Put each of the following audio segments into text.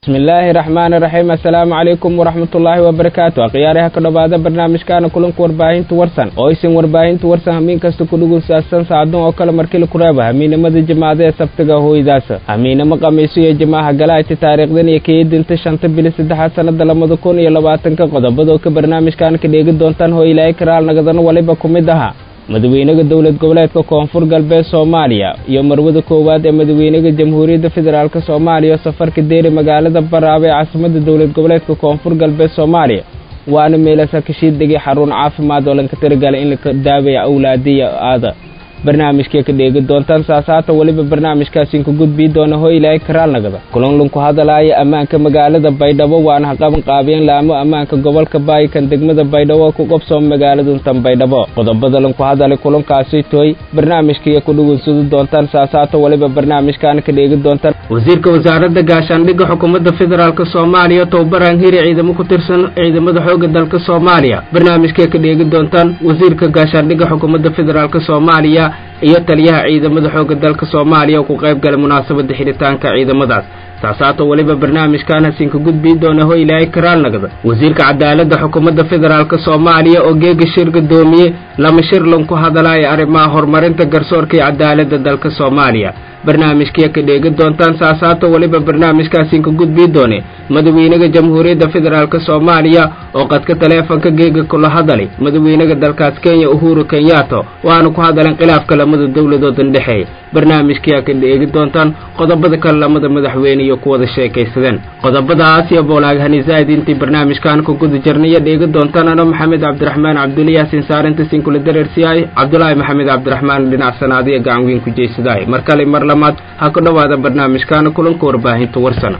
bismillaahi raxmaani raxiim assalaamu calaykum waraxmatullaahi wabarakaatu akhyaaraha ka dhowaada barnaamijkaana kulanka warbaahinta warsan oo aysan warbaahinta warsan hamiin kasta ku dhugunsaadsan saacadun oo kale markili kureeba hamiinimada jimaacada ee sabtiga hooydaasa hamiinimo qamiiso iyo jimaaha galaayta taariikhdan iyo keedinta shanta bili saddexaad sannada labada kun iyo labaatanka qodobadoo ka barnaamijkan ka dheegi doontaan hoo ilaahay karaal nagadano waliba ku mid ahaa madaxweynaha dowlad goboleedka koonfur galbeed soomaaliya iyo marwada koowaad ee madaxweynaha jamhuuriyadda federaalk soomaaliya oo safarka deeri magaalada baraaba ee caasimadda dowlad goboleedka koonfur galbeed soomaaliya waana meelasa kashiid degay xarun caafimaad oo lanka tirigalay in la daawaya awlaadiya aada barnaamijkay ka dheegi doontaan saasaata weliba barnaamijkaasiin ku gudbii doona hoo ilaahay karaal nagada kulanlunku hadalaaya ammaanka magaalada baydhabo waana haqaban qaabiyeen laamo ammaanka gobolka baayikan degmada baydhabo ku qabsoom magaaladuntan baydhabo qodobada lanku hadalay kulankaasi tooy barnaamijkaiyo ku dhugunsudi doontaan saasaata weliba barnaamijkaana ka dheegi doontaan wasiirka wasaaradda gaashaandhigga xukuumadda federaalk soomaaliya towbaraan hiri ciidamo ku tirsan ciidamada xooga dalka soomaaliya barnaamijkay ka dheegi doontaan wasiirka gaashaandhigga xukuumadda federaalk soomaaliya iyo taliyaha ciidamada xoogga dalka soomaaliya oo ku qayb galay munaasabadda xidhitaanka ciidamadaas saasaato weliba barnaamijkan hasiinka gudbii doona ho ilaahay karaal nagda wasiirka cadaaladda xukuumadda federaalk soomaaliya oo geega shir gadoomiye lama shir lanku hadalaya arrimaha horumarinta garsoorka iyo cadaaladda dalka soomaaliya barnaamijkiya ka dheegi doontaan saasaato weliba barnaamijkaasiinka gudbii doone madaxweynaha jamhuuriyadda federaalk soomaaliya oo qadka taleefonka geega kula hadalay madaxweynaha dalkaas kenya uhuru kenyato waana ku hadaleen khilaafka lamada dowladoodan dhexeeya barnaamijkiyaa ka dheegi doontaan qodobada kale lamada madaxweyne iyo kuwada sheekaysadeen qodobadaas iyo boolaag hanisaid intii barnaamijkan ku guda jirnaya dheegi doontaan ano maxamed cabdiraxmaan cabduliyaasin saarinta sinkula dareersiyaay cabdulaahi maxamed cabdiraxmaan dhinac sanaadiya gacan weyn ku jeysadaay mar kale mar lamaad ha ku dhowaada barnaamijkaana kulanka warbaahinta warsana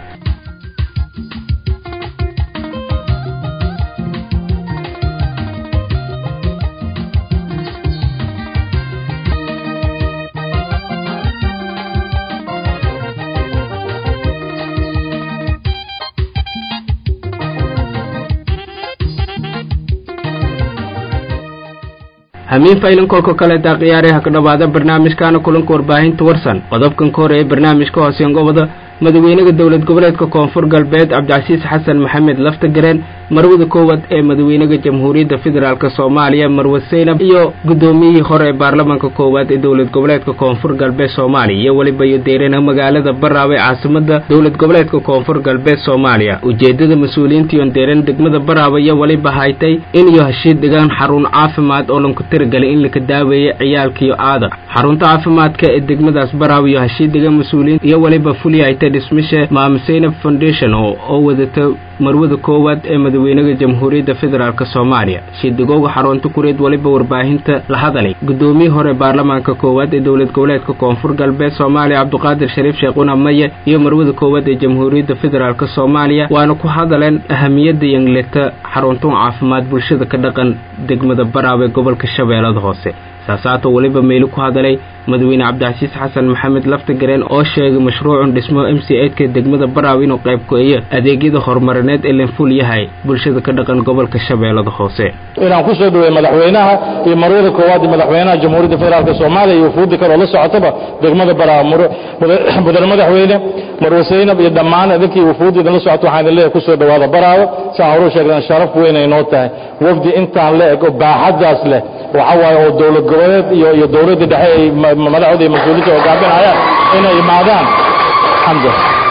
hamiin faylan kolka kaleetaa khiyaaraha ka dhowaada barnaamijkaana kulanka warbaahinta warsan qodobkan ka hore ee barnaamijka hooseen gobada madaxweynaha dowlad goboleedka koonfur galbeed cabdicasiis xasan maxamed laftagareen marwada koowaad ee madaxweynaha jamhuuriyadda federaalk soomaaliya marwe seynab iyo guddoomiyihii hore ee baarlamaanka koowaad ee dowlad goboleedka koonfur galbeed soomaaliya iyo weliba iyo deerana magaalada baraaba ee caasimada dowlad goboleedka koonfur galbeed soomaaliya ujeedada mas-uuliyiintiion deeran degmada baraaba iyo weliba haytay in iyo heshiid dhigaan xarun caafimaad oo lanku tirigalay in laka daaweeya ciyaalkiyo aada xarunta caafimaadka ee degmadaas baraaba iyo heshiid dhigan mas-uuliyiin iyo weliba fuliyahayta dhismisha maam seynab foundation oo wadata marwada koowaad ee madaxweynaha jamhuuriyadda federaalk soomaaliya shidigowga xarunta kureed weliba warbaahinta la hadalay guddoomiyii hore baarlamaanka koowaad ee dowlad goboleedka koonfur galbeed soomaaliya cabdiqaadir shariif sheekhuna maye iyo marwada koowaad ee jamhuuriyadda federaalk soomaaliya waana ku hadaleen ahamiyadda yangleta xaruntun caafimaad bulshada ka dhaqan degmada baraab ee gobolka shabeellada hoose saasaato weliba meeli ku hadalay madaxweyne cabdicasiis xasan maxamed laftagareen oo sheegay mashruucun dhismo m c eidka degmada baraab inuu qayb ku-eeyo adeegyada horumarineed ee lanful yahay bulshada ka dhaqan gobolka shabeellada hoose inaan ku soo dhawey madaxweynaha iyo marwada koowaad iyo madaxweynaha jamhuuriyadda federaalk soomaaliya iyo wufuudi kale oo la socotaba degmada baraab mudane madaxweyne marwe seynab iyo dhammaan idinkii wufuudi idinla socota waxaan idin leeyahay ku soo dhawaada baraabo saan horu sheegnan sharaf weyn ay noo tahay wafdi intaan la eg oo baaxaddaas leh waxa waaye oo dowlad goboleed iyo iyo dowladda dhexe ay madaxooda iyo mas-uuliyiinta hogaaminayaan inay imaadaan xamda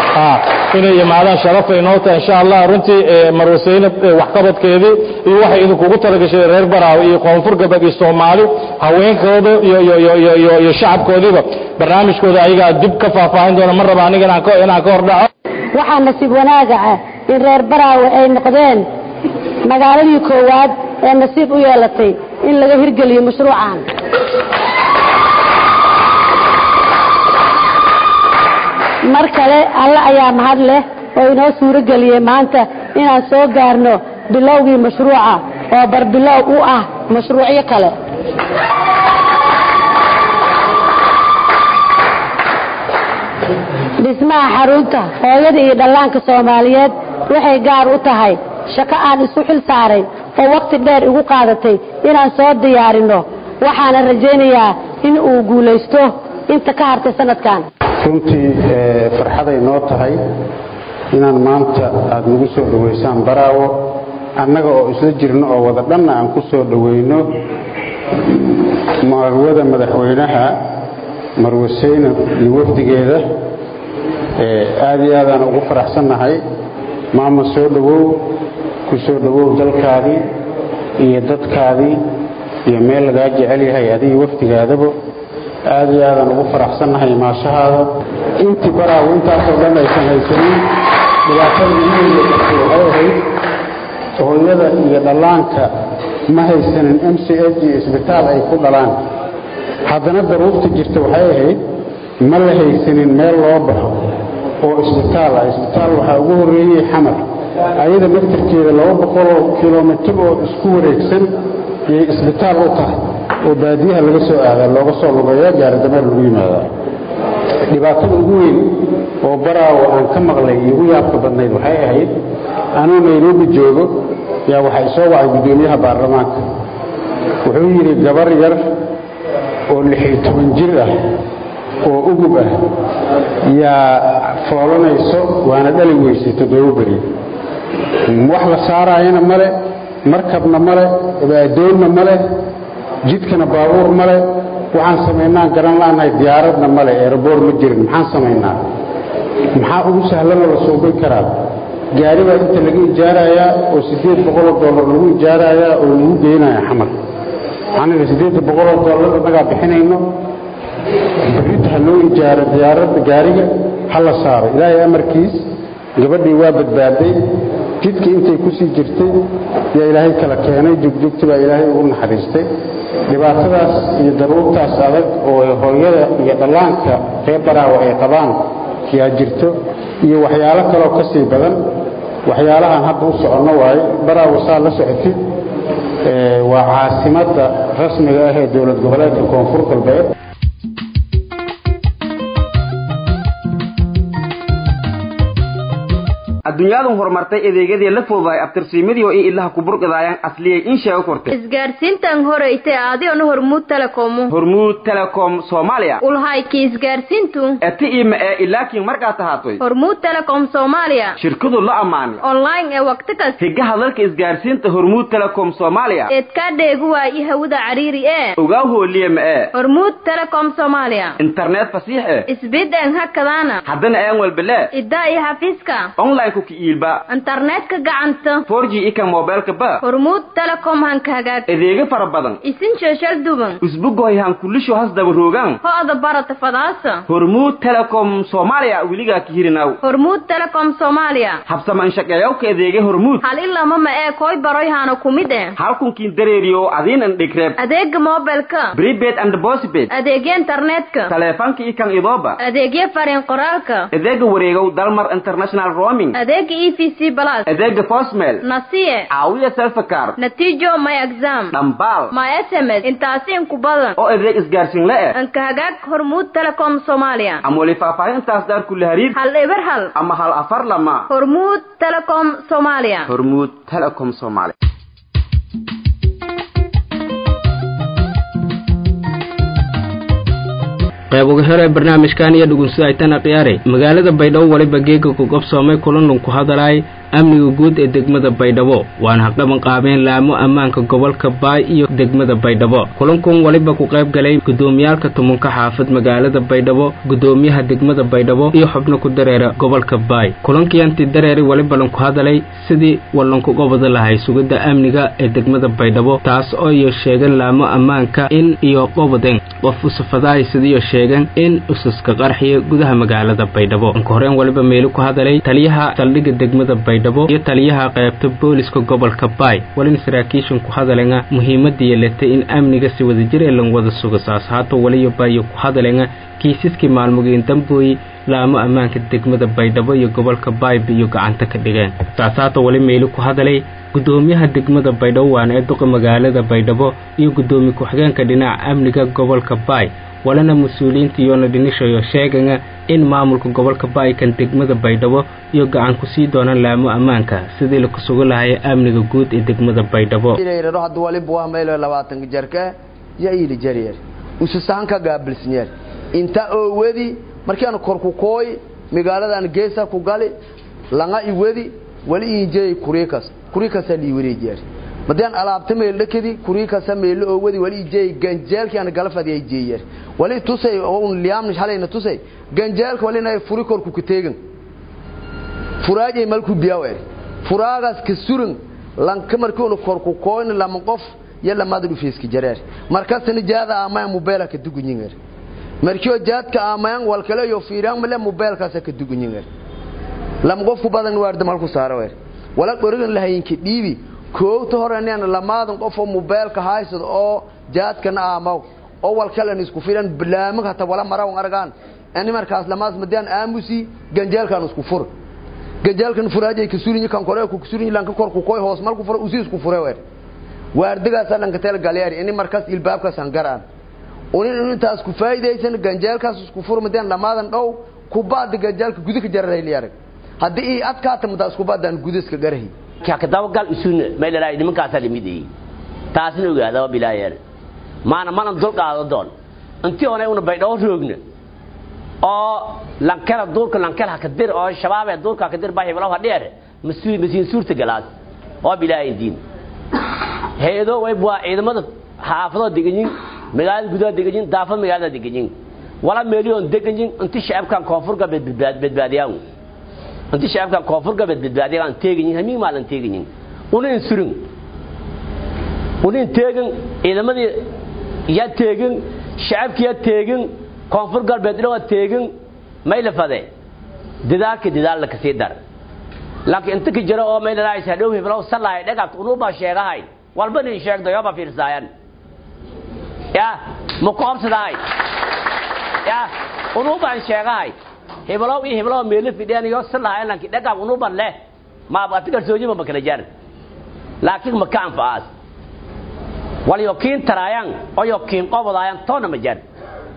inay imaadaan sharaf ay noo tahay insha allah runtii marwe seynab waxqabadkeedii iyo waxay idinkugu talagashay reer baraawe iyo koonfur galbeed iyo soomaali haweenkooda iyo iyo iyo shacabkoodiiba barnaamijkooda ayagaa dib ka faahfaahin doona ma raba aniga inaan ka hordhaco waxaa nasiib wanaaga ah in reer baraawe ay noqdeen magaaladii koowaad ee nasiib u yeelatay in laga hirgeliyo mashruucan mar kale alle ayaa mahad leh oo inoo suuro geliyey maanta inaan soo gaarno bilowgii mashruuca oo barbilow u ah mashruucyo kale dhismaha xarunta hooyada iyo dhallaanka soomaaliyeed waxay gaar u tahay shaqo aan isu xil saaray oo wakhti dheer igu qaadatay inaan soo diyaarinno waxaana rajaynayaa in uu guulaysto inta ka hartay sanadkan runtii farxaday noo tahay inaan maanta aada nagu soo dhoweysaan baraawo annaga oo isla jirno oo wada dhanna aan ku soo dhoweyno marwada madaxweynaha marwe saynab iyo wafdigeeda aada iyo aadaan ugu faraxsannahay maama soo dhowow ku soo dhowow dalkaadii iyo dadkaadii iyo meel lagaa jecel yahay adiga wafdigaadaba aada iyo aadaan ugu faraxsannahay maashahaada intii baraawo intaasoo dhan aysan haysanin dhibaatada iiweyda waxay ahayd hooyada iyo dhallaanka ma haysanin m c h iyo isbitaal ay ku dhalaan haddana daruurta jirta waxay ahayd ma la haysanin meel loo baxo oo isbitaal ah isbitaal waxaa ugu horreeyey xamar ayada naftarkeeda laba boqoloo kilomitir oo isku wareegsan yay isbitaal u tahay oo baadiyaha laga soo aadaa looga soo lugeeya gaaridameer lagu yimaadaa dhibaatada ugu weyn oo baraawo aan ka maqlay iyo ugu yaabka badnayd waxay ahayd anuu nairobi joogo yaa waxaa isoo wacay guddoomiyaha baarlamaanka wuxuu yidhi gabar yar oo lixiyo toban jir ah oo ugub ah yaa foolanayso waana dhali weysay toddoba beri wax la saaraayana male markabna male adoonna male jidkana baabuur male waxaan samaynaan garan la'nahay diyaaradna male eeraboor ma jirin maxaan samaynaa maxaa ugu sahlanoo la suubin karaa gaari baa inta laga ijaarayaa oo siddeed boqoloo dollar lagu ijaarayaa oo lagu geynaya xamar maxaan idhi siddeedda boqoloo dollar annagaa bixinayno berrita ha loo ijaaro diyaaradda gaariga ha la saaro ilaahay amarkiis gabadhii waa badbaaday jidka intay ku sii jirtay yaa ilaahay kala keenay jugjugti baa ilaahay ugu naxariistay dhibaatadaas iyo daruurtaas adag oo hooyada iyo dhallaanka reer baraawo ay qabaan yaa jirto iyo waxyaalo kaloo ka sii badan waxyaalahaan hadda u soconno waaye baraawo saa la socotid waa caasimadda rasmiga ah ee dowlad goboleedka koonfur galbeed adduunyadu horumartay adeegyadii la fududahay abtirsiimadii oo i ilaha kuburqidaayaan asliyay in sheego kortay isgaarsiintan horeyte adigona hormuud telekomu hormuud telecom soomaaliya ulhayki isgaarsiintu eti ima ee ilaakiin markaad tahaatoy hormuud telecom soomaaliya shirkadu la ammaanay online ee waqti kas higa hadalka isgaarsiinta hormuud telecom soomaaliya eedkaa dheegu waayi hawada cariiri ee ogaa hooliye ma ee hormuud telecom soomaaliya internet fasiix eh isbideen hakadaana haddana aan walbele iddaa iyo xafiiska online ku kiiilba internetka gacanta 4G ika mobilka ba hormuud telecom hanka hagaag adeega fara badan isin sheeshal duban usbugoy han kulisho has daba roogan ho-da barata fadaasa hormuud telecom soomaaliya weligaa ka hirinaw hormuud telecom soomaaliya habsama inshaqeeyawka adeega hormuud hal ilama ma ee koy baroy hana kumid eh halkunkiin dareeriyo adiin an dhigreeb adeega mobilka prepaid and postpaid adeegya internetka taleefanka ikan idooba adeegya fariin qoraalka adeega wareegow dalmar international roaming adeega e v c plus adeega postmail nasiye caawiya selfakar natiijo my exam dhambaal my sms intaasi inku badan oo adeeg isgaarsiin la eh anka hagaag hormuud telecom soomaaliya ama weli faahfaahintaas daar kula hariir hal eber hal ama hal afar lama hormuud telecom soomaaliya hormuud telecom soomaaliya qayb uga hore barnaamijkan iyo dhugunsi ay tana khiyaaray magaalada baydhabo waliba geega ku qabsoomay kulanun ku hadalay amniga guud ee degmada baydhabo waana haqaban qaabeen laamo ammaanka gobolka baay iyo degmada baydhabo kulankun waliba ku qayb galay gudoomiyaalka tumunka xaafad magaalada baydhabo gudoomiyaha degmada baydhabo iyo xubno ku dareera gobolka baay kulankiianti dareeri waliba lanku hadalay sidii walanku gobada lahay sugidda amniga ee degmada baydhabo taas oo iyo sheegan laamo ammaanka in iyo qobaden qof usafadahay sidiiyo sheegan in usaska qarxiya gudaha magaalada baydhabo anka horeen waliba meeli ku hadalay taliyaha saldhigga degmada baydhabo iyo taliyaha qaybta booliska gobolka baay walina saraakiishan ku hadalena muhiimadii yeelatay in amniga si wadajir ee lan wada sugo saas haato waliyo baayo ku hadalena kiisaskii maalmogiin dambooyi laamo ammaanka degmada baydhabo iyo gobolka baayba iyo gacanta ka dhigeen saas haato wali meeli ku hadalay gudoomiyaha degmada baydhabo waana ee duqa magaalada baydhabo iyo gudoomiye ku-xigeenka dhinaca amniga gobolka baay walana mas-uuliyiinta iyoona dhinishayo sheegana in maamulka gobolka baaykan degmada baydhabo iyo gacan ku sii doonaan laamo ammaanka sidii laku sugo lahaya amniga guud ee degmada baydhabo hadda waliba waa maylo labaatanka jarka ya ili jaryeer ususahanka gaabilsnyeer inta oowadi markiaan korku kooy magaaladan geesa ku gali langa iwadi wali injeey kuriikas kuriikasa lii wareejiyaar madaan alaabta meel dhakadi kuriikasa meelo oo wadi wali injeey ganjeelkii aan galafadi ay jeeyar wali tusay oo un liyaamnish halayna tusay ganjeelka wali inay furi korku ku teegan furaajay malku biyawer furaagaas ka suran lanka markii unu korku kooyn lama qof iyo lamada dhufeeski jareer markasna jaada amaya mobeela ka dugunyinger markii jaadka amayan wal kale yo fiiraan male mobeelkaas ka dugunyinger lam qof ku badan waarda malku saaro weer wala qorigan lahayinki dhiibi koowta horaneen lamaadan qof oo mobeelka haysado oo jaadkana amaw oo wal kale isku fiiran bilaamag hata wala maraw argaan ani markaas lamaas madaan aamusi ganjeelkan isku fur ganjeelkan furaajay ka surin kan kore ku surin lanka kor ku koy hoos malku furo usi isku fure weer waardigaas lanka tel galeeri ini markaas ilbaabkaas aan garaan unin intaas ku faa'iideysan ganjeelkaas isku fur madaan lamaadan dhow ku baad ganjeelka gudika jaray liyar haddii ii adkaata madaas ku baadaan gudiska garahi ka dabagal isuna meelay nimankaas limidii taasina ogaada waa bilaayeer maana mana dul qaado doon intii hore una baydhoo roogna oo lankala duurka lankala ka dir oo shabaab ee duurka ka dir baa heblaw hadheer masuul masiin suurta galaas oo bilaahay diin heedo way bua ciidamada xaafado deganyin magaalada gudaha deganyin daafad magaalada deganyin wala meeliyoon deganyin intii shacabkan koonfur galbeed badbaadiyaan intii shacabkan koonfur galbeed badbaadiyaan teeganyin hamiin maalan teeganyin unin surin unin teegan ciidamadii ya teegan shacabkii ya teegan koonfur galbeed dhawaa teegan mayla fade dadaalka dadaalla kasii dar laakiin inta ka jira oo maylanaaysa hadhow heblow sallahay dhagaabta unuubaa sheegahay walba nin sheegdo yoba fiirsaayan ya ma ku qabsadahay ya unuubaan sheegahay heblow iyo heblow meelo fidheen yo sallahay lanki dhagaab unuuban leh ma ati kalsoonima ma kala jar laakiin ma ka anfacaas wal yo kiin taraayan oo yo kiin qobodaayan toona ma jar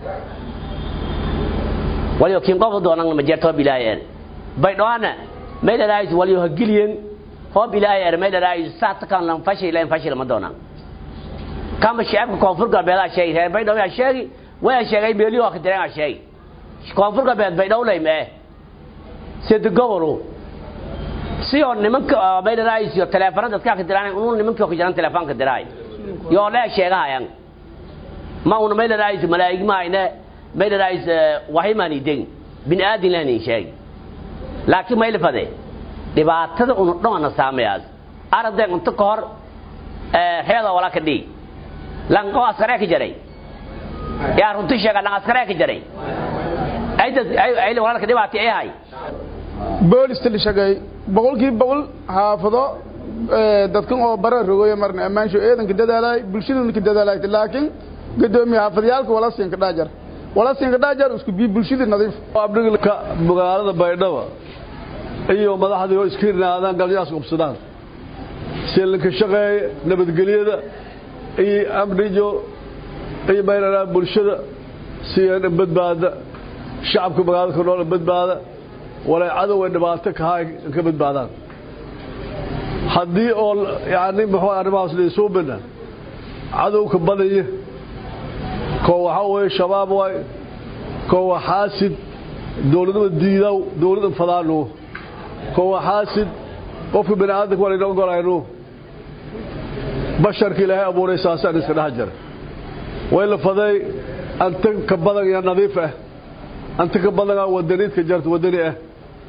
waliyo kiin qof doonan ma jeerto bilaayeen baydhoana meelaraayis waliyo hagiliyen ho bilaayer meelaraayis saata kan lan fashil lan fashil ma doonan kama shacabka koonfur galbeed aa sheegay reer baydhabo yaa sheegi way sheegay meeliyo ka direen aa sheegay koonfur galbeed baydhabo lay mee sida gobolu si oo nimanka meelaraayis iyo teleefanada dadka ka diraan unu nimanka ka jiraan teleefanka diraay yoo la sheegahayan ma una meelaraayis malaa'ig ma ayna meelaraayis wahimaani degin bini aadin lahnin sheegi laakiin mayla fade dhibaatada unu dhoona saamayaas aragdeen unta ka hor reeda wala ka dhigi lanqo askaree ka jaray yaa runti sheega lan askaree ka jaray ayda walaalka dhibaati ay hay boolista la shaqeey boqolkiiba boqol xaafado dadkan oo bara rogoya marna ammaansho eedanka dadaalay bulshaduna ka dadaalay laakiin gadoomiye xaafadayaalka wala siinka dhaajar wala siinka dhaajar isku bi bulshada nadiif abdhigilka magaalada baydhaba iyo madaxdii oo iska hirnaadaan galyaas qubsadaan siilinka shaqeeye nabadgelyada iyo amnijo iyo maynanaa bulshada siyan badbaada shacabka magaalada ka nool badbaada walay cadow ay dhibaato kahaa ka badbaadaan haddii oo yani muxuu arrimahaas laysuu bina cadowka badaya koo waxaa weeye shabaab waay koo waa xaasid dowladnima diidaw dowladda fadaanu koo waa xaasid qofka bini aadamka waa laynoo golaynu basharka ilaahay abuuray saasaan iska dhex jira way la faday anta ka badan iyo nadiif ah anta ka badan aa wadaniidka jarta wadani ah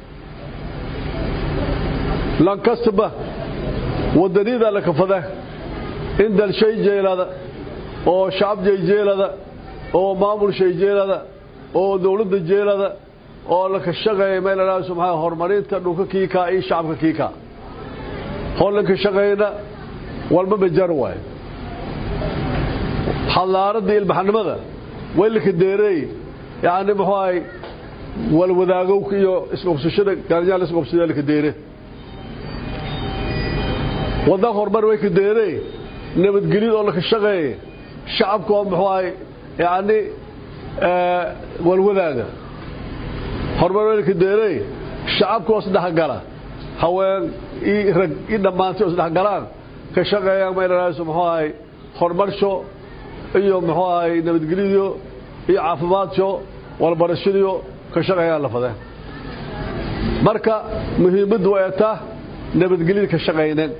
lankastaba wadaniidaa la kafada in dal shay jeelada oo shacab jay jeelada oo maamul shay jeelada oo dowladda jeelada oo la ka shaqeeya meel ilaahay subxaana horumarinta dhulka kiikaa iyo shacabka kiikaa hollanka shaqeyna walba bajar waay xallaaradda ilbaxnimada waylaka deereey yacni muxuu ahay walwadaagowka iyo isqobsashada gaaryaal isqobsada laka deere waddan horumar way ka deeree nabadgelyada oo laka shaqeeya shacabka oo muxuu ahay yacni walwadaaga horumar way laka deeree shacabka oo isdhexgala haween iyo rag iyo dhammaantay oo isdhexgalaan ka shaqeeyaan maylaraayso muxuu ahay horumarsho iyo muxuu ahay nabadgelyadiyo iyo caafimaadso walbarashadiyo ka shaqeeyaan la fadeen marka muhiimaddu ay taa nabadgelyada ka shaqayneen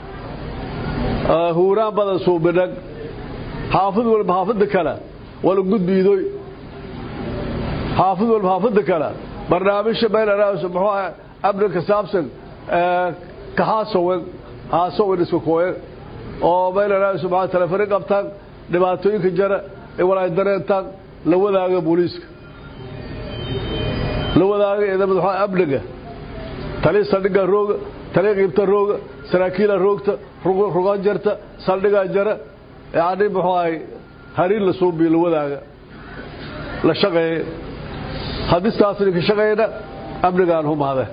huuraan badan suubinag xaafid walba xaafida kale wala gudbiidoy xaafid walba xaafida kale barnaamijka meelaraas muxuu ah amni ka saabsan ka haasowen haasowen isku kooyen oo meelaraas maxaa telefoon qabtaan dhibaatooyinka jara ee walaay dareentaan la wadaaga booliiska la wadaaga ciidamada waxaa amniga taliya saldhigga rooga taliya qiibta rooga saraakiila roogta rugaan jarta saldhigaa jara yacni muxuu ahay hariin la suubiyo la wadaaga la shaqeeye hadistaasni ka shaqeyna amnigaan humaade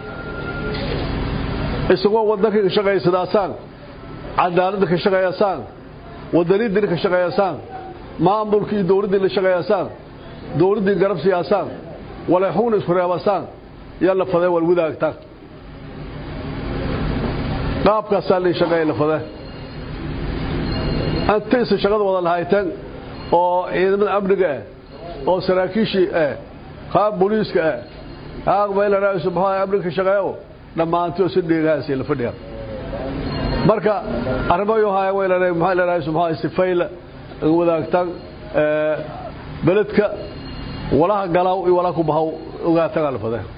isagoo waddankii ka shaqaysadaasaan cadaaladda ka shaqeeyasaan wadaniddina ka shaqeeyasaan maamulkii iyo dowladdii la shaqeeyasaan dowladdii garab siyaasaan waleexuuna isku reebasaan yaa la fadee wal wadaagtaan qaabkaasaa lii shaqeeya la fadee antaysa shaqada wada lahayteen oo ciidamada amniga ah oo saraakiishii ah qaab booliiska ah qaab meelaraaisu maxaa amniga ka shaqeeyo dhammaantii oo si dheegahaasi la fadhiya marka arrimayo haya weylana maxaa leeraaisu maxaa sifayla wadaagtaan beledka walaha galaw iyo walaha ku bahaw ogaatagaa la fadee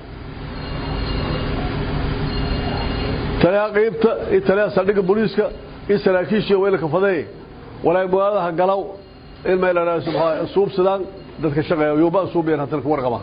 taliyaha qiibta iyo taliyaha saldhigga booliiska iyo saraakiishii weylaka fadee walaay magaaladaha galaw in meelaraaisu maxaa suubsadaan dadka shaqeeya yuuba suubiyan haddana ku warqaba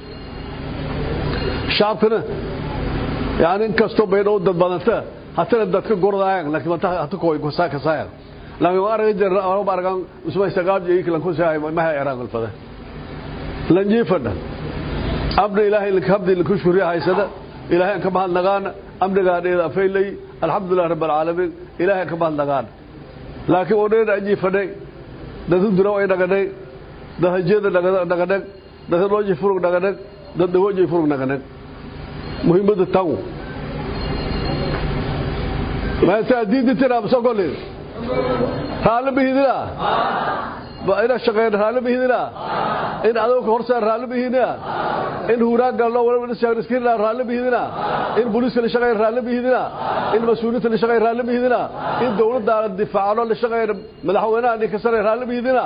shacabkana yani inkastoo baydhow dad badanta hatana dadka gordaayan laakiin manta hata koy gosaa kasaayan laakiin waa araga jirna anaba aragan usmay sagaab iyo kilan ku sahay ma hay arag alfada lanjiifada abda ilaahay lak habdi lak shuriya haysada ilaahay ka bahad nagaana amniga dheeda faylay alxamdulillah rabbil alamin ilaahay ka bahad nagaana laakiin oo dheeda ajiifaday dadu dura way dhaganay dad hajeeda dhaganay dad looji furug dhaganay dad dawooji furug dhaganay muhiimada taw maanta diinta tira masogolin raali bihidina ba ina shaqeyn raali bihidina in adowka horsa raali bihidina in huuraan galno wala iskirna raali bihidina in booliiska la shaqeyn raali bihidina in mas-uuliyiinta la shaqeyn raali bihidina in dowladda la difaacno la shaqeyn madaxweynaha ninka sare raali bihidina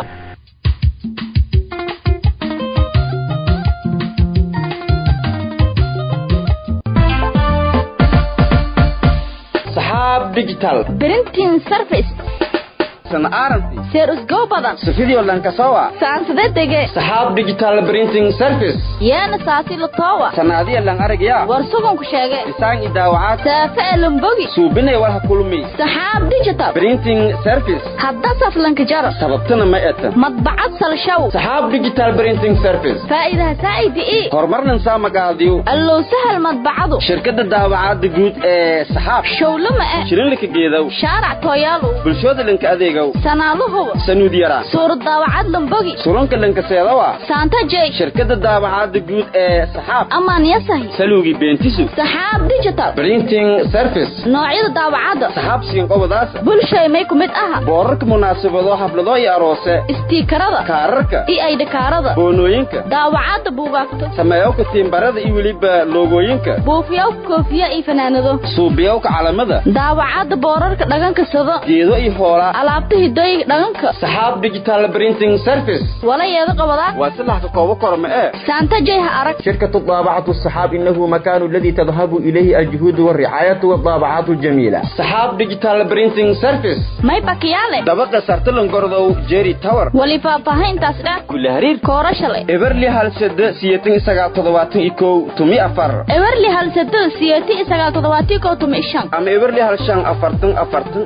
saxaab digital printing service sana aaranti seer usgow badan safidii lankasowa saansada dege saxaab digital printing service yeena saasi latowa sanaadiya lan aragya war suganku sheege isaan i daawacaad saafe elumbogi suubinay walha kulmi saxaab digital printing service hadda saflanka jaro sababtana ma eta madbacad salshaw saxaab digital printing service faa'iidaha saa'idi ii horumarnan saa magaadiyo allow sahal madbacadu shirkadda daawacaadda guud ee saxaab showlama ah shirinlika geedow shaarac tooyaalow bulshooda lanka adeegow sanaaluhuba sanuud yara suurad daawacad lambogi surunka lankaseedawa saanta jey shirkadda daawacaadda guud ee saxaab amaan yasahi saluugi beentisu saxaab digital printing service noocyada daawacadda saxaab siinqobadaasa bulshay may ku mid aha boorarka munaasabado xaflado iyo aroose istiikarada kaararka iyo aydhakaarada boonooyinka daawacadda buugaagta sameeyowka tiimbarada iyo weliba loogooyinka buufiyowka koofiya iyo fanaanado suubiyowka calamada daawacadda boorarka dhaganka sado geedo iyo hoolaa alaabta hidooyinka dhaganka saxaab digital printing service wala yeeda qabadaa waa silaxka koobo korma ee saanta jey ha arag شركة الطابعة السحاب إنه مكان الذي تذهب إليه الجهود والرعاية والطابعات الجميلة سحاب ديجيتال برينتينج سيرفيس may bakiyaale دبقة سرطلن قرضو جيري تاور wali faahfaahintaas dheh كل هرير koora shalay إبرلي هال سد سيتين إساقا تضواتن إيكو تمي أفر ewerli halsado siyeeti isagaal toddobaatii kow tumi shan أما إبرلي هال شان أفرتن أفرتن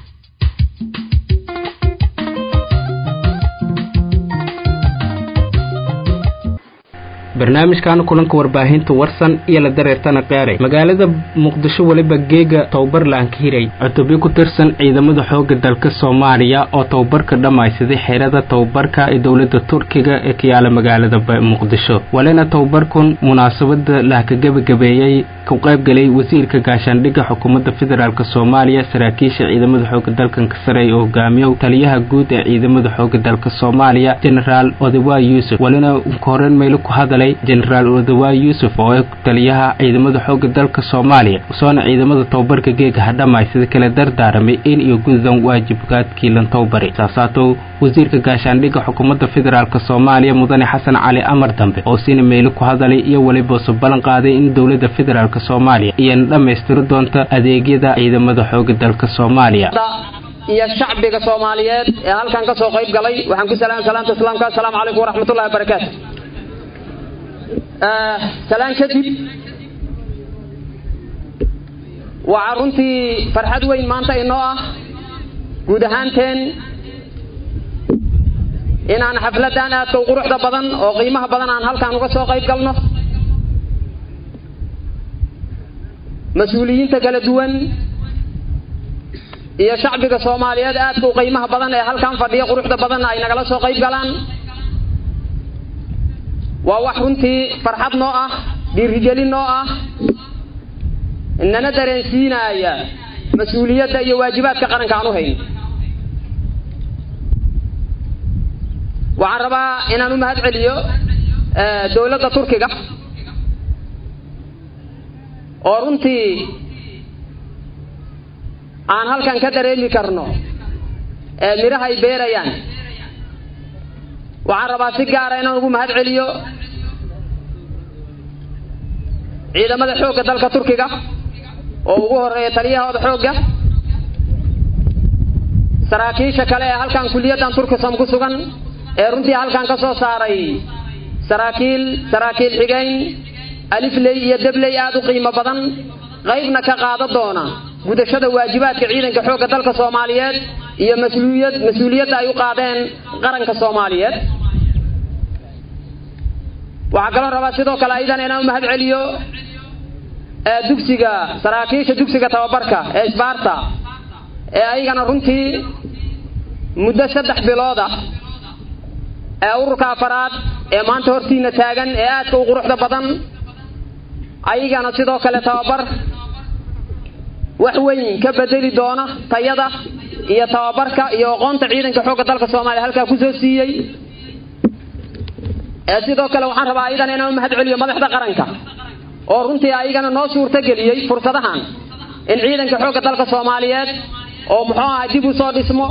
barnaamijkan kulanka warbaahinta warsan iyo la dareertana qaaray magaalada muqdisho weliba geega tababar la ankihiray cutubyo ku tirsan ciidamada xooga dalka soomaaliya oo tababarka dhammaysaday xeerada tababarka ee dowladda turkiga ee ka yaala magaalada muqdisho walina tababarkun munaasabada la ka gebagabeeyey ku qaybgalay wasiirka gaashaandhigga xukuumadda federaalk soomaaliya saraakiisha ciidamada xooga dalkanka sare oo hogaamiyo taliyaha guud ee ciidamada xooga dalka soomaaliya genaraal odawaay yuusuf walina ka horeyn maylo ku hadalay genaraal odawaay yuusuf oo ah taliyaha ciidamada xooga dalka soomaaliya usoona ciidamada tababarka geega hadhamay sida kale dardaaramay in iyo gudan waajibkaadkii lan tababari saasaato wasiirka gaashaandhigga xukuumadda federaalk soomaaliya mudane xasan cali amar dambe oo sina meelo ku hadalay iyo weliba su ballan qaaday in dowladda federaalk soomaaliya iyana dhammaystiri doonta adeegyada ciidamada xooga dalka soomaaliya iyo shacbiga soomaaliyeed ee halkan ka soo qayb galay waxaan ku salaam salaamta islaamka assalaamu calaykum waraxmatullahi wabarakaatu salaan kadib waxaa runtii farxad weyn maanta inoo ah guud ahaanteen inaan xafladan aadka u quruxda badan oo qiimaha badan aan halkan uga soo qayb galno mas-uuliyiinta kala duwan iyo shacbiga soomaaliyeed aadka u qiimaha badan ee halkan fadhiya quruxda badan ay nagala soo qayb galaan waa wax runtii farxad noo ah dhiirigelin noo ah nana dareensiinaya mas-uuliyadda iyo waajibaadka qaranka aan u hayn waxaan rabaa inaan u mahad celiyo dowladda turkiga oo runtii aan halkan ka dareemi karno midhaha ay beerayaan waxaan rabaa si gaara inaan ugu mahad celiyo ciidamada xoogga dalka turkiga oo ugu horeeya taliyahooda xoogga saraakiisha kale ee halkan kuliyaddan turkisam ku sugan ee runtii halkan ka soo saaray saraakiil saraakiil xigeyn alifley iyo debley aada u qiimo badan qaybna ka qaada doona gudashada waajibaadka ciidanka xoogga dalka soomaaliyeed iyo mas-uuliyad mas-uuliyadda ay u qaadeen qaranka soomaaliyeed waxaa kaloo rabaa sidoo kale aydan inaan u mahad celiyo dugsiga saraakiisha dugsiga tababarka ee isbaarta ee ayagana runtii muddo saddex bilooda ee ururka afaraad ee maanta hortiina taagan ee aadka u quruxda badan ayagana sidoo kale tababar wax weyn ka bedeli doona tayada iyo tababarka iyo aqoonta ciidanka xoogga dalka soomaaliya halkaa kusoo siiyey ee sidoo kale waxaan rabaa ayadana inaan u mahad celiyo madaxda qaranka oo runtii ayagana noo suurto geliyey fursadahan in ciidanka xoogga dalka soomaaliyeed oo muxuu ahay dib u soo dhismo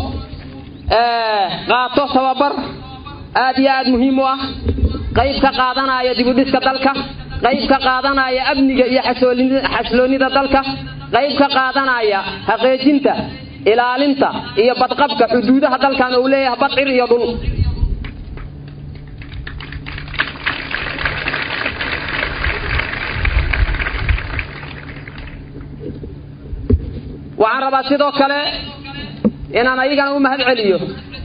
qaato tababar aad iyo aad muhiim u ah qayb ka qaadanaya dib u dhiska dalka qayb ka qaadanaya amniga iyo xasloonida dalka qayb ka qaadanaya haqeejinta ilaalinta iyo badqabka xuduudaha dalkan uu leeyahay badcir iyo dhul waxaan rabaa sidoo kale inaan ayagana u mahad celiyo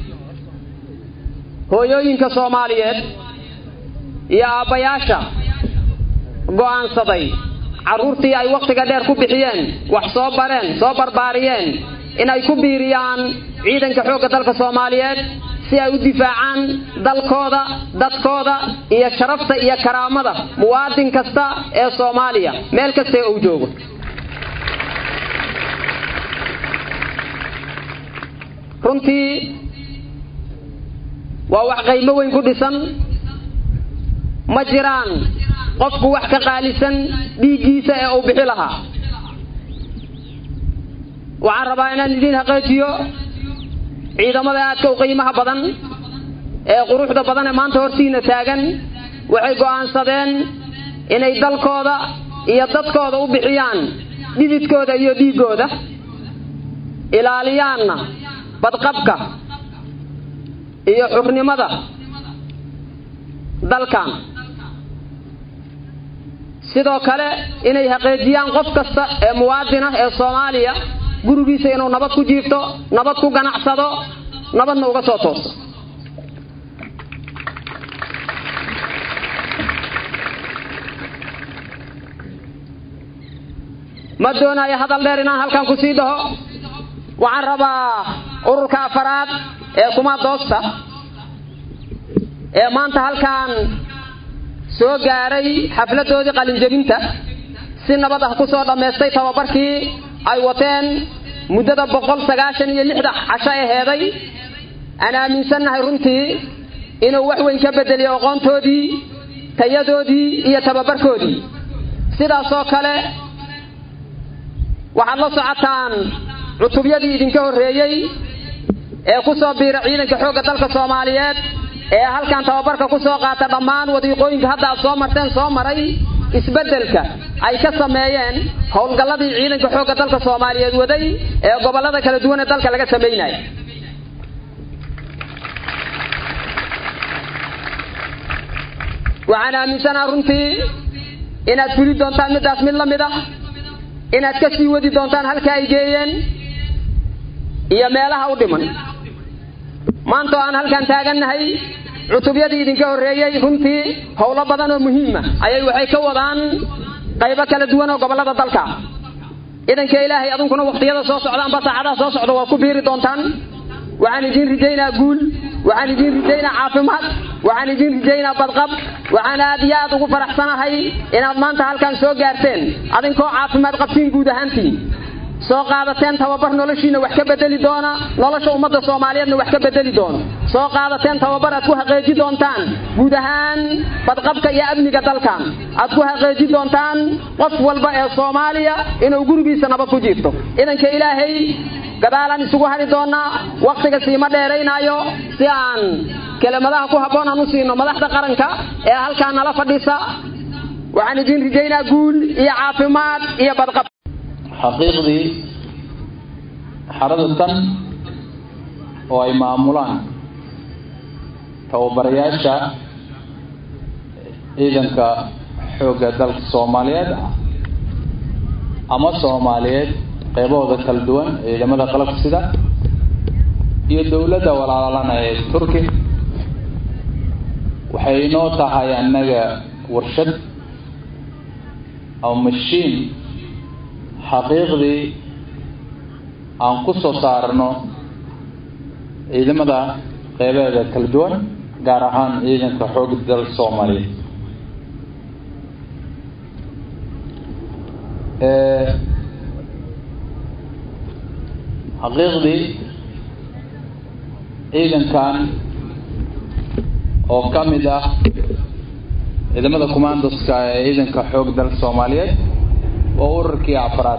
hooyooyinka soomaaliyeed iyo aabbayaasha go'aansaday carruurtii ay wakhtiga dheer ku bixiyeen wax soo bareen soo barbaariyeen inay ku biiriyaan ciidanka xoogga dalka soomaaliyeed si ay u difaacaan dalkooda dadkooda iyo sharafta iyo karaamada muwaadin kasta ee soomaaliya meel kasta uu joogo runtii waa wax qaymo weyn ku dhisan ma jiraan qofku wax ka qaalisan dhiiggiisa ee uu bixi lahaa waxaan rabaa inaan idiin haqeejiyo ciidamada aadka u qiimaha badan ee quruxda badan ee maanta hortiina taagan waxay go'aansadeen inay dalkooda iyo dadkooda u bixiyaan dhididkooda iyo dhiiggooda ilaaliyaanna badqabka iyo xurnimada dalkan sidoo kale inay haqeejiyaan qof kasta ee muwaadin ah ee soomaaliya gurigiisa inuu nabad ku jiifto nabad ku ganacsado nabadna uga soo tooso ma doonayo hadal dheer inaan halkan ku sii dhaho waxaan rabaa ururka afaraad ee kuma doosta ee maanta halkan soo gaaray xafladoodii qalinjabinta si nabad ah ku soo dhammaystay tababarkii ay wateen muddada boqol sagaashan iyo lixda casho aheeday aan aaminsannahay runtii inuu wax weyn ka bedeliyo aqoontoodii tayadoodii iyo tababarkoodii sidaasoo kale waxaad la socotaan cutubyadii idinka horreeyey ee ku soo biira ciidanka xoogga dalka soomaaliyeed ee halkan tababarka ku soo qaata dhammaan wadiiqooyinka hadda aad soo marteen soo maray isbeddelka ay ka sameeyeen howlgalladii ciidanka xoogga dalka soomaaliyeed waday ee gobollada kala duwan ee dalka laga samaynaya waxaan aaminsanaha runtii inaad fuli doontaan middaas mid la mid ah inaad ka sii wadi doontaan halka ay geeyeen iyo meelaha u dhiman maanta oo aan halkan taagannahay cutubyadii idinka horreeyey runtii howlo badan oo muhiima ayay waxay ka wadaan qaybo kala duwan oo gobollada dalka idanka ilaahay adunkuna wakhtiyada soo socda amba saacadaha soo socda waa ku biiri doontaan waxaan idiin rijaynaa guul waxaan idiin rijaynaa caafimaad waxaan idiin rijaynaa badqab waxaan aad iyo aad ugu faraxsanahay inaad maanta halkan soo gaarteen adinkoo caafimaad qabtiin guud ahaantiin soo qaadateen tababar noloshiina wax ka bedeli doona nolosha ummadda soomaaliyeedna wax ka bedeli doono soo qaadateen tababar aad ku haqeeji doontaan guud ahaan badqabka iyo amniga dalkan aad ku haqeeji doontaan qof walba ee soomaaliya inuu gurigiisa nabad ku jiirto idanka ilaahay gadaalaan isugu hari doonaa wakhtiga siima dheeraynaayo si aan kelimadaha ku habboon aan u siino madaxda qaranka ee halkaan nala fadhisa waxaan idiin rijaynaa guul iyo caafimaad iyo badqab xaqiiqdii xarada tan oo ay maamulaan tababarayaasha ciidanka xoogga dalka soomaaliyeed ama soomaaliyeed qeybahooda kala duwan ciidamada qalabka sida iyo dowladda walaalana ee turki waxay inoo tahay annaga warshad ama mashiin xaqiiqdii aan ku soo saarno ciidamada qeybeeda kala duwan gaar ahaan ciidanka xoogga dalka soomaaliyeed xaqiiqdii ciidankan oo ka mid ah ciidamada commandoska ee ciidanka xoog dalka soomaaliyeed waa ururkii afraad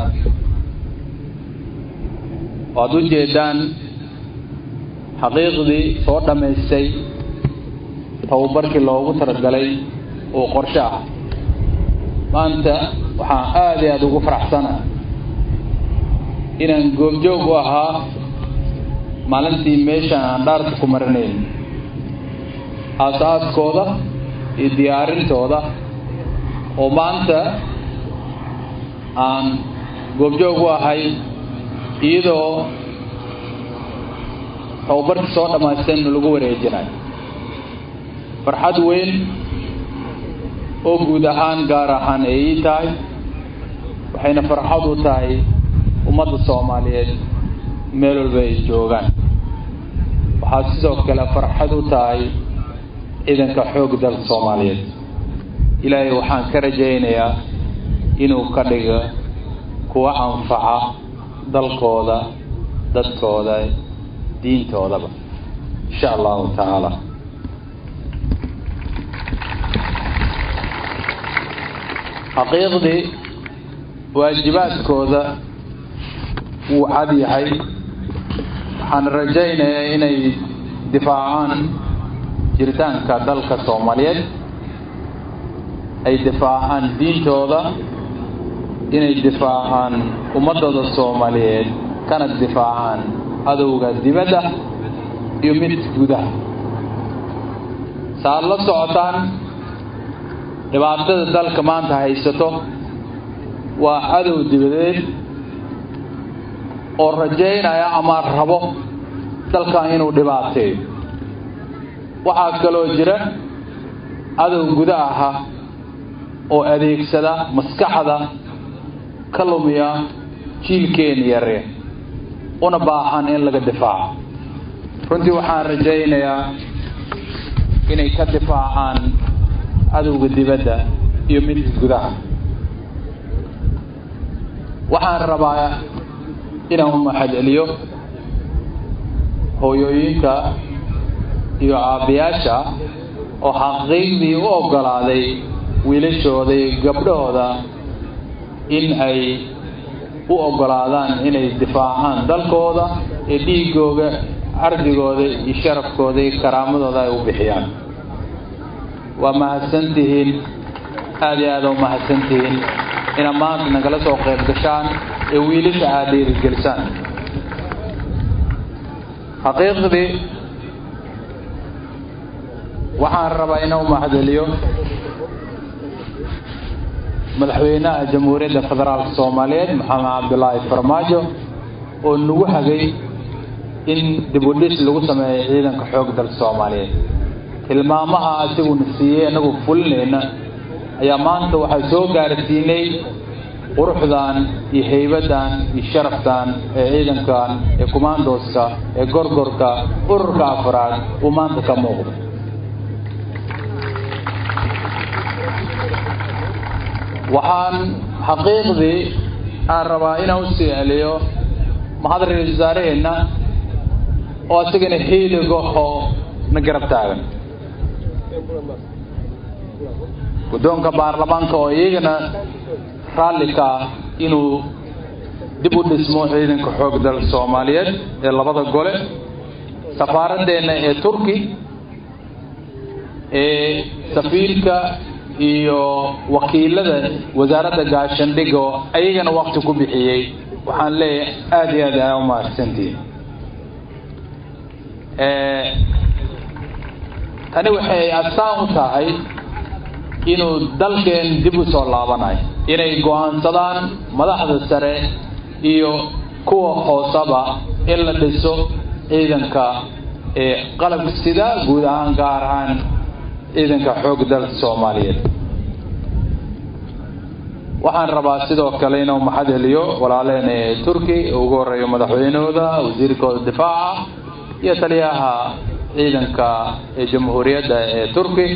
waad u jeedaan xaqiiqdii soo dhammaystay tababarkii loogu talagalay uu qorshe ah maanta waxaan aada iyo aada ugu faraxsana inaan goobjoog u ahaa maalintii meeshaan aan dhaarka ku marinayn aas-aaskooda iyo diyaarintooda oo maanta aan goobjoog u ahay iyadoo tababarkii soo dhammaystan lagu wareejinayo farxad weyn oo guud ahaan gaar ahaan ay ii tahay waxayna farxad u tahay ummadda soomaaliyeed meel walba ay joogaan waxaa sidoo kale farxad u tahay ciidanka xoog dalka soomaaliyeed ilaahay waxaan ka rajaynayaa inuu ka dhigo kuwa anfaca dalkooda dadkooda diintoodaba insha allahu tacaala xaqiiqdii waajibaadkooda wuu cad yahay waxaan rajaynayaa inay difaacaan jiritaanka dalka soomaaliyeed ay difaacaan diintooda inay difaacaan ummadooda soomaaliyeed kana difaacaan adowga dibadda iyo mid gudaha saaad la socotaan dhibaatada dalka maanta haysato waa cadow dibadeed oo rajaynaya ama rabo dalkan inuu dhibaateeyo waxaa kaloo jira cadow guda aha oo adeegsada maskaxda ka lumiya jiilkeena yare una baahan in laga difaaco runtii waxaan rajaynayaa inay ka difaacaan cadowga dibadda iyo midka gudaha waxaan rabaa inaan u mahadceliyo hooyooyinka iyo aabbayaasha oo xaqiiqdii u oggolaaday wiilashooda iyo gabdhahooda in ay u oggolaadaan inay difaacaan dalkooda ee dhiigooga cardigooda iyo sharafkooda iyo karaamadooda ay u bixiyaan waa mahadsantihiin aada iyo aada u mahadsantihiin inaad maanta nagala soo qayb gashaan ee wiilasha aad dhiirigelisaan xaqiiqdii waxaan rabaa inaan u mahadceliyo madaxweynaha jamhuuriyadda federaalka soomaaliyeed maxamed cabdulaahi farmaajo oo nagu hagay in dibudhis lagu sameeyo ciidanka xoog dalka soomaaliyeed tilmaamaha asiguna siiyey inagu fulinayna ayaa maanta waxaa soo gaarsiinay quruxdan iyo haybadan iyo sharaftan ee ciidankan ee kumaandooska ee gorgorka ururka afraad uu maanta ka muuqdo waxaan xaqiiqdii aan rabaa inaan u sii celiyo mahad ra-iisul wasaaraheenna oo isagana hiiligaho na garab taagan guddoonka baarlamaanka oo iyagana raalli ka ah inuu dib u dhismo ciidanka xoog dalka soomaaliyeed ee labada gole safaaradeenna ee turki ee safiirka iyo wakiilada wasaaradda gaashandhiga oo ayagana wakti ku bixiyey waxaan leeyahay aada iyo aad aa u mahadsantihin tani waxay astaan u tahay inuu dalkeen dib u soo laabanayo inay go-aansadaan madaxda sare iyo kuwa hoosaba in la dhiso ciidanka ee qalabka sida guud ahaan gaar ahaan ciidanka xoog dalka soomaaliyeed waxaan rabaa sidoo kale inuu maxad heliyo walaaleen ee turki ugu horeeyo madaxweynahooda wasiirkooda difaaca iyo taliyaha ciidanka ee jamhuuriyadda ee turki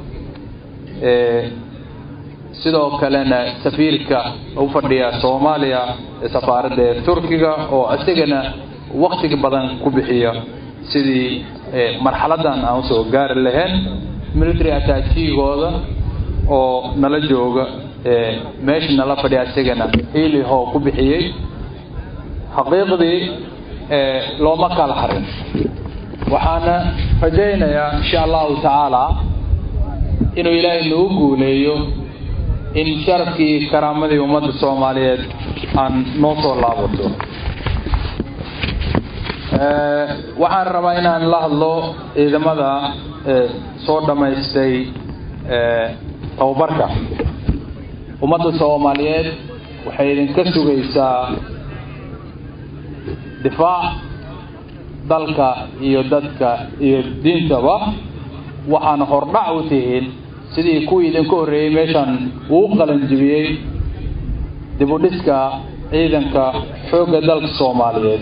sidoo kalena safiirka u fadhiya soomaaliya ee safaaradda ee turkiga oo isagana waktiga badan ku bixiya sidii marxaladan aan usoo gaari lahayn military attachigooda oo nala jooga meesha nala fadhiya isagana hiiliho ku bixiyey xaqiiqdii looma kala harin waxaana rajaynayaa insha allahu tacaala inuu ilaahay nagu guuleeyo in sharafkii karaamadii ummadda soomaaliyeed aan noo soo laabato waxaan rabaa inaan la hadlo ciidamada soo dhammaystay tababarka ummadda soomaaliyeed waxay idinka sugaysaa difaac dalka iyo dadka iyo diintaba waxaana hordhac u tihiin sidii kuwii idinka horreeyey meeshan uu qalanjibiyey dibudhiska ciidanka xoogga dalka soomaaliyeed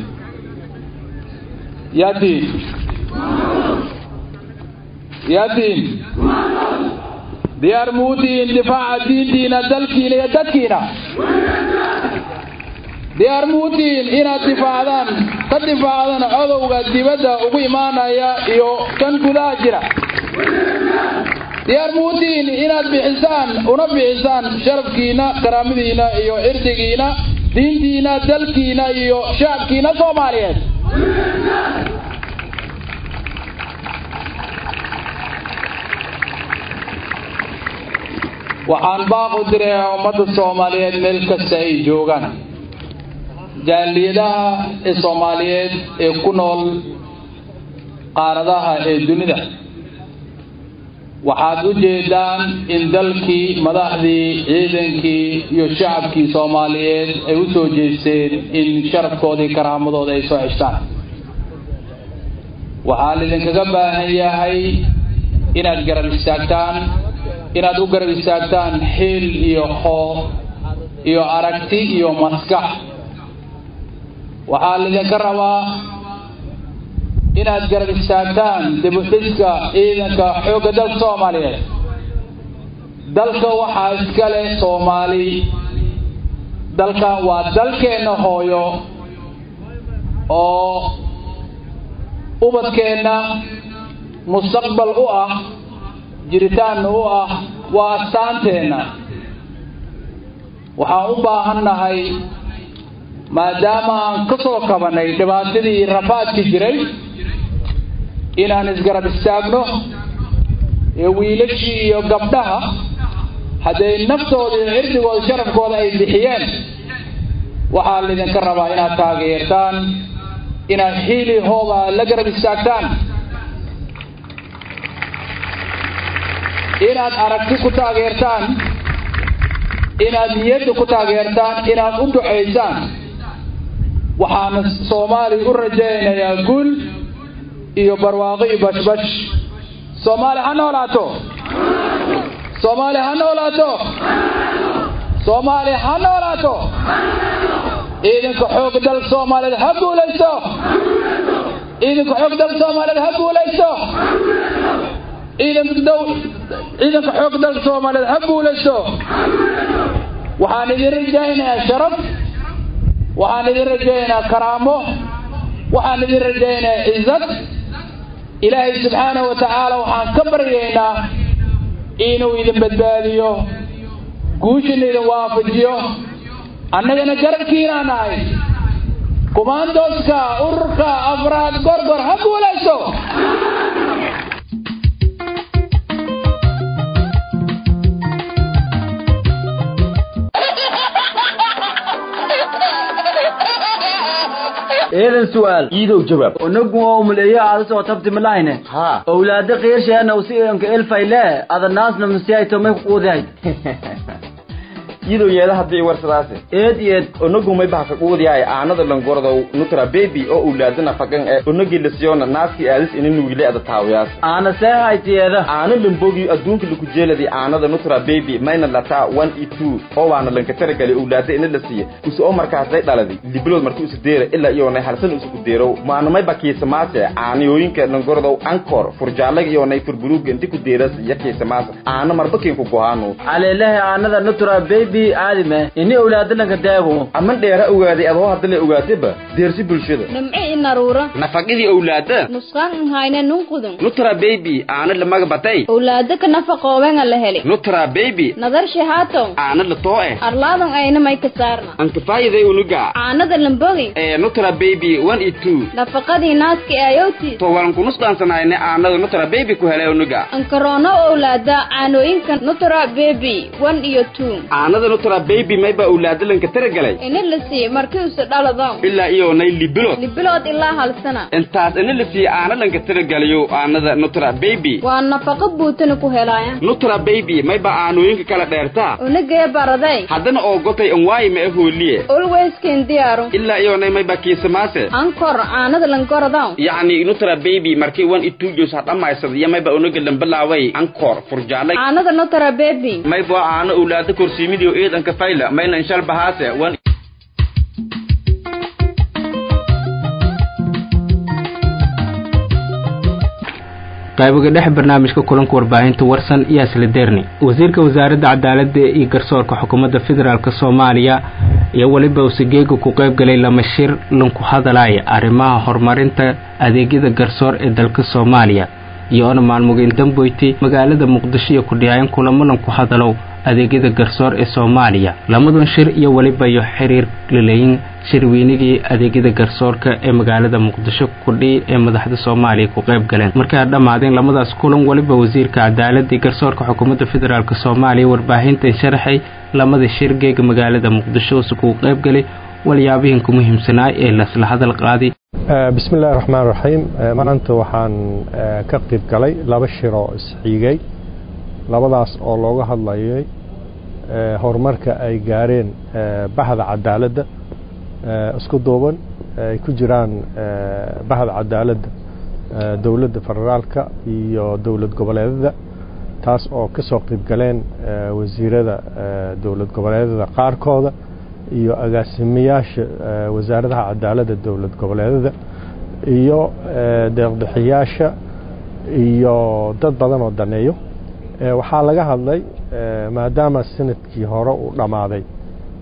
yaatiin yaatiin diyaar muu tihiin difaaca diintiina dalkiina iyo dadkiina diyaar muu tihiin inaad difaacdaan ka difaacdaan codowga dibadda ugu imaanaya iyo kan gudaha jira diyaar muu tihiin inaad bixisaan una bixisaan sharafkiina karaamadiina iyo cirdigiina diintiina dalkiina iyo shacabkiina soomaaliyeed waxaan baaq u dirayaa ummadda soomaaliyeed meel kasta ay joogaan jaaliyadaha ee soomaaliyeed ee ku nool qaaradaha ee dunida waxaad u jeedaan in dalkii madaxdii ciidankii iyo shacabkii soomaaliyeed ay u soo jeesteen in sharafkoodii karaamadooda ay soo ceshtaan waxaa laidinkaga baahan yahay inaad garab istaagtaan inaad u garab istaagtaan xiil iyo hoo iyo aragti iyo maskax waxaa laydinka rabaa inaad garab istaagtaan dibudhiska ciidanka xoogga dalka soomaaliyeed dalka waxaa iska leh soomaali dalkan waa dalkeenna hooyo oo ubadkeenna mustaqbal u ah jiritaanna u ah waa astaanteenna waxaan u baahannahay maadaama aan ka soo kabanay dhibaatadii rafaadki jiray inaan isgarab istaagno ee wiilashii iyo gabdhaha hadday naftooda iyo cirdigooda sharafkooda ay bixiyeen waxaa laydinka rabaa inaad taageertaan inaad xiili hooba la garab istaagtaan inaad aragti ku taageertaan inaad niyadda ku taageertaan inaad u ducaysaan waxaana soomaaliya u rajaynayaa guul iyo barwaaqo iyo bashbash soomaali ha noolaato soomaali ha noolaato soomaali ha noolaato ciidanka xoog dal soomaaliyeed ha guulaysto ciidanka xoog dal soomaaliyeed ha guulaysto ciidanka dow ciidanka xoog dal soomaaliyeed ha guulaysto waxaan idin rajaynayaa sharaf waxaan idin rajaynayaa karaamo waxaan idin rajaynayaa cizad ilaahay subxaanahu wa tacaala waxaan ka baryaynaa inuu idin badbaadiyo guushina idin waafajiyo annagana garabkiinaa nahay kumaandooska ururka afraad gorgor ha guulaysto eedan su'aal iidow jawaab onagu oo muleeyo aada soo tabti malahine ha owlaada qeersheena usi anka elfayle ada naasna masiayto may kuquudahay iidow yeeda haddii warsadaase eed eed onagu may bahaka quudiyaay aanada langordow nutra baby oo owlaada nafaqan ee onagi lasiyona naaski aadis ina nuugile ada taawiyaas aana see haytiyeeda aana lambogi adduunka laku jeeladi aanada nutra baby mayna lataa one e two oo waana lanka taragali owlaada ina la siiya use oo markaasay dhaladi libilood marki usu deera ilaa iyoonay halsan usuku deerow maanamay bakiisamaase aaniyooyinka langordow ankor furjaalaga iyoonay furburuuga inti ku deeras iyo kiisamaas aana marbakiinku gohaanu aleelehe aanada nutra baby aadime ini owlaadalanka daago aman dheera ogaaday adoo haddala ogaataba deersi bulshada nimci inaruura nafaqidii owlaada nusqaan nhayne nunqudun nutra baby aana lamaga batay owlaada ka nafaqoobenga la heli nutra baby nadar shahaato aana la too eh arlaadan ayna may ka saarna ankafaayiday unuga caanada lambogi ee nutra baby one e two nafaqadii naaska ayowti to walan kunusqaansanayne aanada nutra baby ku helay unuga ankaroono owlaada caanooyinka nutra baby one iyo two aanada nutra baby mayba owlaadalanka taragalay ina la siiye markii use dhalado ilaa iyoonay libilood libilood ilaa hal sana intaas ina la siiye aanalanka taragalayo aanada nutra baby waa nafaqo buutana ku helaaya nutra baby mayba aanooyinka kala dheertaa unagee baraday haddana oo gotay anwaayi ma ahooliye olweysken diyaaru ilaa iyoonay mayba kiisamaase ankor caanada lankorodaw yacni nutra baby markii one itujos ha dhammaysada iyo mayba unaga lambalaaway ankor furjaalay caanada nutra baby mayba aana owlaada korsiimidio eedanka fayla mayna inshal bahaase one qaybiga dhex barnaamijka kulanka warbaahinta warsan iyo asla derni wasiirka wasaaradda cadaaladda iyo garsoorka xukuumadda federaalk soomaaliya iyo weliba usigeega ku qayb galay lama shir lanku hadalaya arrimaha horumarinta adeegyada garsoor ee dalka soomaaliya iyoona maalmugeyn damboyti magaalada muqdisho iyo kudhiyaayan kulamo lanku hadalow adeegyada garsoor ee soomaaliya lamadan shir iyo weliba iyo xiriir laleeyin shirweynigii adeegyada garsoorka ee magaalada muqdisho kudhii ee madaxda soomaaliya ku qayb galeen markay a dhammaadeen lamadaas kulan weliba wasiirka cadaaladii garsoorka xukuumadda federaalk soomaaliya warbaahintan sharaxay lamada shir geega magaalada muqdisho use kugu qayb galay walyaabihii ku muhiimsanaa ee lasla hadal qaaday bismi illahi raxmaan raxiim maanta waxaan ka qayb galay laba shir oo isxiigay labadaas oo looga hadlayay horumarka ay gaareen bahda cadaaladda isku duuban ay ku jiraan bahda cadaaladda dowladda federaalka iyo dowlad goboleedada taas oo ka soo qayb galeen wasiirada dowlad goboleedada qaarkooda iyo agaasimayaasha wasaaradaha cadaaladda dowlad goboleedada iyo deeqbixiyaasha iyo dad badan oo daneeyo waxaa laga hadlay maadaama sanadkii hore uu dhammaaday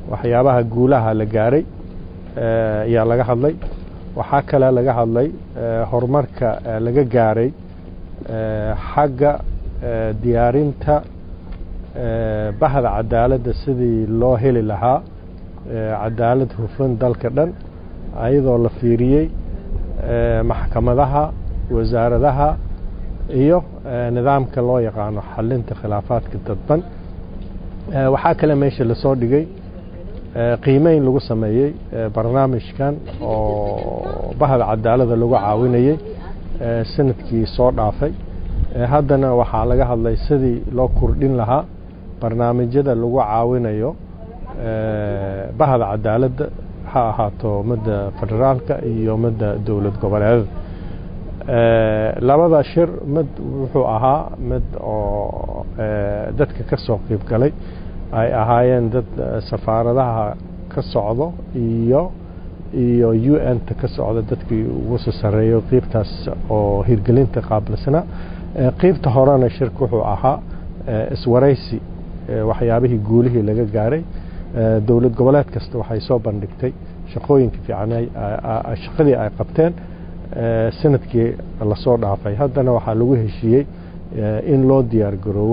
waxyaabaha guulaha la gaaray ayaa laga hadlay waxaa kale laga hadlay horumarka laga gaaray xagga diyaarinta bahda cadaaladda sidii loo heli lahaa cadaalad hufan dalka dhan ayadoo la fiiriyey maxkamadaha wasaaradaha iyo nidaamka loo yaqaano xalinta khilaafaadka dadban waxaa kale meesha lasoo dhigay qiimeyn lagu sameeyey barnaamijkan oo bahda cadaalada lagu caawinayey sanadkii soo dhaafay haddana waxaa laga hadlay sidii loo kordhin lahaa barnaamijyada lagu caawinayo bahda cadaaladda ha ahaato midda federaalka iyo midda dowlad goboleedada labada shir mid wuxuu ahaa mid oo dadka ka soo qiib galay ay ahaayeen dad safaaradaha ka socdo iyo iyo u n ta ka socda dadkii ugu soo sarreeyo qiibtaas oo hirgelinta qaabilsana qiibta horena shirka wuxuu ahaa iswaraysi waxyaabihii guulihii laga gaaray dowlad goboleed kasta waxay soo bandhigtay shaqooyinka fiican shaqadii ay qabteen sanadkii lasoo dhaafay haddana waxaa lagu heshiiyey in loo diyaar garoobo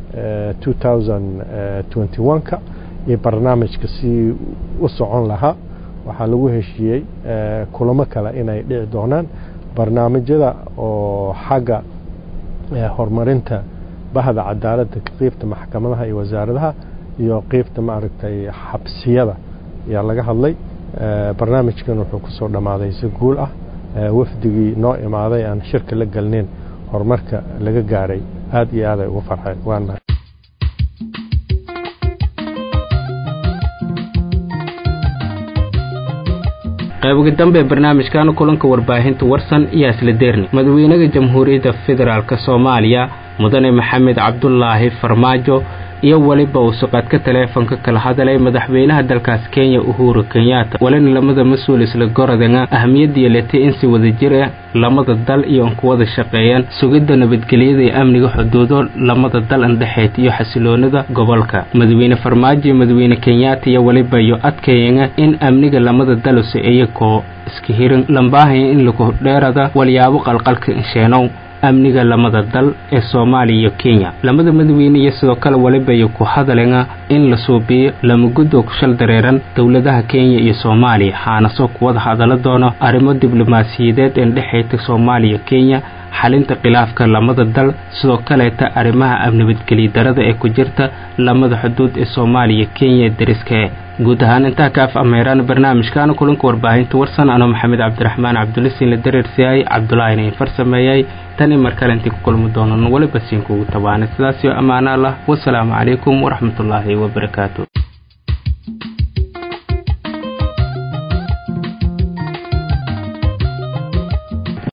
ka iyo barnaamijka si u socon lahaa waxaa lagu heshiiyey kulamo kale inay dhici doonaan barnaamijyada oo xagga horumarinta bahda cadaaladda qiibta maxkamadaha iyo wasaaradaha iyo qiibta maaragtay xabsiyada ayaa laga hadlay barnaamijkan wuxuu kusoo dhammaaday si guul ah wafdigii noo imaaday aan shirka la gelnayn horumarka laga gaaray aad iyo aad ay ugu farxeen waana qayboga dambe ee barnaamijkan kulanka warbaahinta warsan iyo isla deerni madaxweynaha jamhuuriyadda federaalk soomaaliya mudane maxamed cabdulaahi farmaajo iyo weliba uu suqaadka taleefonka kala hadalay madaxweynaha dalkaas kenya uhuru kenyatta walina lamada mas-uul isla gorodanga ahamiyadii letay in si wadajir ah lamada dal iyo an ku wada shaqeeyaan sugidda nabadgelyada iyo amniga xuduudo lamada dal andhexeed iyo xasiloonida gobolka madaxweyne farmaajo iyo madaxweyne kenyatta iyo weliba iyo adkayanga in amniga lamada daluse iyakoo iska hirin lambaahaya in lagu dheerada walyaabo qalqalka insheenow amniga lamada dal ee soomaaliya iyo kenya lamada madaxweyne iyo sidoo kale weliba iyo ku hadalena in la suubiyo lamagudoo ku shal dareeran dowladaha kenya iyo soomaaliya haanasoo kuwada hadala doono arrimo diblomaasiyadeed ee dhexeeta soomaaliya kenya xalinta khilaafka lamada dal sidoo kaleeta arrimaha nabadgelya darada ee ku jirta lamada xuduud ee soomaaliya kenya dariska guud ahaan intaa kaaf ameeraan barnaamijkaana kulanka warbaahinta warsan anoo maxamed cabdiraxmaan cabdulisiin la dareersiyaay cabdulaahina in farsameeyay tan i mar kale intii ku kulmi doonan weliba siinkuugu tabaanay sidaas iyo ammaano allah wasalaamu calaykum waraxmatullaahi wabarakaatu